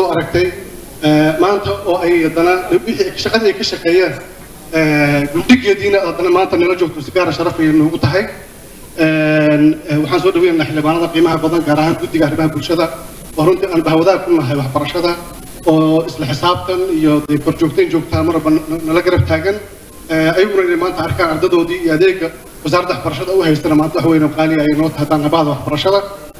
soo aragtay maanta oo ay haddana wixii shaqadii ay ka shaqeeyeen guddigeediina haddana maanta nala joogto si gaara sharaf ay noogu tahay waxaan soo dhaweynaynaa xildhibaanada qiimaha badan gaar ahaan guddiga arrimaha bulshada oo runtii aan bahwadaag ku nahay waxbarashada oo isla xisaabtan iyo dee korjoogtayn joogtaa maraba nala garab taagan ayaguna inay maanta arkaan ardadoodii iyo adeega wasaaradda waxbarashada u haystana maanta wax weyn oo qaali ay noo tahay haddaan nabahda waxbarashada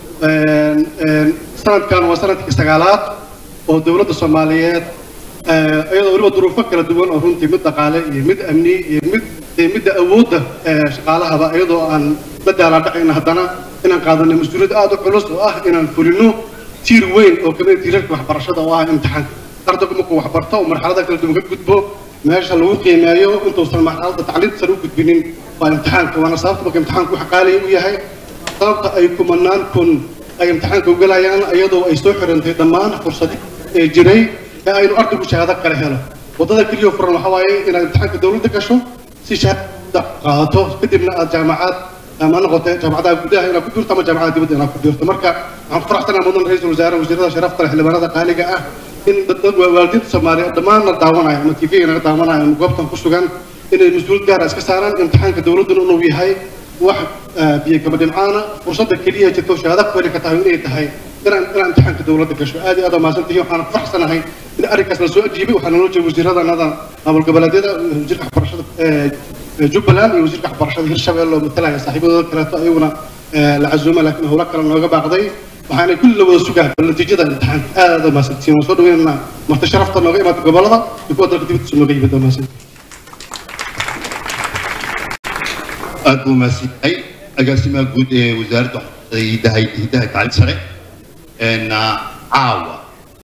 sanadkan waa sanadkii sagaalaad oo dowladda soomaaliyeed iyadoo weliba duruufo kala duwan oo runtii mid dhaqaale iyo mid amni iyo mid midda awoodda shaqaalahaba iyadoo aan la daalaadhacayna haddana inaan qaadanay mas-uuliyad aada u culus oo ah inaan fulino tiir weyn oo kamid tiirarka waxbarashada oo ah imtixaanka ardaygu markuu waxbarto oo marxalada kala duwan ka gudbo meesha lagu qiimeeyo intuusan marxaladda tacliinta sare u gudbinin waa imtixaanka waana sababta marka imtixaanku wax qaaliya u yahay sababta ay kumanaan kun ay imtixaanka u galayaan iyadoo ay soo xirantay dhammaan fursadi ee jiray ee aynu ardaygu shahaado kale helo waddada keliya furan waxa waaye inaad imtixaanka dowladda gasho si shahaada qaadato kadibna aad jaamacad ma noqotay jaamacadaha gudaha inaad ku jirto ama jaamacadaha dibadda inaad ku jirto marka waxaan ku faraxsanahay mudan ra-iisul wasaare wasiirada sharafta leh xildhibaanada qaaliga ah in dad waalidiinta soomaaliyeed dhammaanna daawanaya ama tv naga daawanaya ama goobtan ku sugan inay mas-uuliyad gaara iska saaraan imtixaanka dowladduna inuu yahay wax biyo kama dhimcaana fursadda keliya jirto shahaado ku heli kartaa inay tahay inaan inaan imtixaanka dowladda gasho aad iyo aad waa mahadsantihiin waxaan ku faraxsanahay in arrinkaas la soo ajiibay waxaa naloo jeeda wasiiradanada maamul goboleedyada wasiirka waxbarashada jubbaland iyo wasiirka waxbarashada hirshabelle oo matalaya saaxiibadooda kaleeto ayaguna la casuuma laakiin howlo kale nooga baaqday waxaanay kulli la wada sugaa bal natiijada imtixaanka aad aad waa mahadsantihiin waan soo dhaweynaynaa marti sharafta nooga imaata gobolada iyo kuwa dalka dibaddiisa nooga yimid waa mahadsantihiin aad buu mahadsanyahay agaasimaha guud ee wasaaradda waxbarashada hidaha hidaha tacliin sare caawa